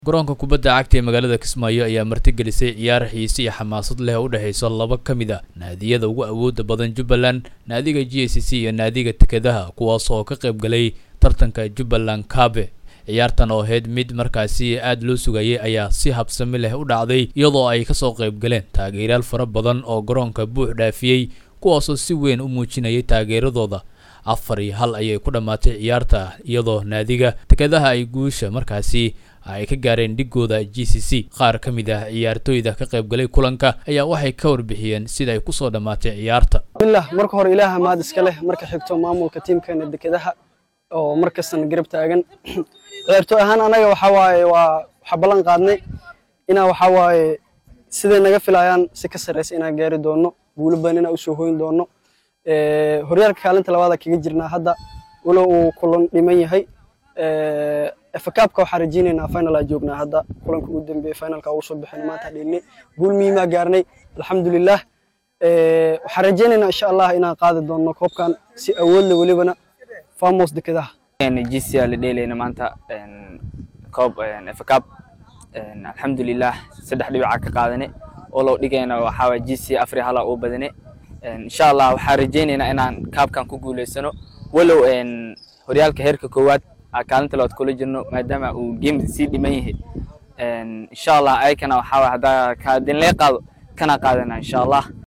garoonka kubadda cagta ee magaalada kismaayo ayaa martigelisay ciyaar xiise iyo xamaasad leh oo u dhexaysa laba ka mid ah naadiyada ugu awooda badan jubbaland naadiga g c c iyo naadiga tekadaha kuwaas oo ka qayb galay tartanka jubbaland kaabe ciyaartan oo ahayd mid markaasi aad loo sugayay ayaa si habsami leh u dhacday iyadoo ay kasoo qayb galeen taageerayaal fara badan oo garoonka buux dhaafiyey kuwaasoo si weyn u muujinayay taageeradooda afar iyo hal ayay ku dhammaatay ciyaarta iyadoo naadiga tekadaha ay guusha markaasi ay ka gaareen dhigooda g c c qaar ka mid ah ciyaartooyda ka qayb galay kulanka ayaa waxay ka warbixiyeen sida ay kusoo dhammaatay ciyaarta bismillah marka hore ilaaha maad iska leh marka xigto maamulka tiimkeena dekedaha oo markastana garab taagan ciyaartooy ahaan anaga waxaa waaye waa waxaa ballan qaadnay inaa waxaa waaye siday naga filayaan si ka sarreysa inaan gaari doono guulo badan inaan usoo hoyn doono horyaalka kaalinta labaada kaga jirnaa hadda walow uu kulan dhiman yahay efakaabka waxaan rajeynaynaa final aa joognaa hadda kulanka ugu dambeeyey finalka ugu soo bixin maanta dhiilnay guul muhiimaa gaarnay alxamdulilah waxaan rajeynaynaa insha allah inaan qaadi doono koobkan si awoodle welibana famos dekedaha gc aa la dheelayna maanta koob efakaab alxamdulilah saddex dhibicaa ka qaadane oo loo dhigayna waxaa waye gc afri hala uu badane insha allah waxaan rajeynaynaa inaan kaabkan ku guuleysano walow horyaalka heerka koowaad kaalinta labaad kula jirno maadaama uu game sii dhiman yahay insha allah ayakana waxaa waye haddaa kaadinlee qaado kana qaadana insha allah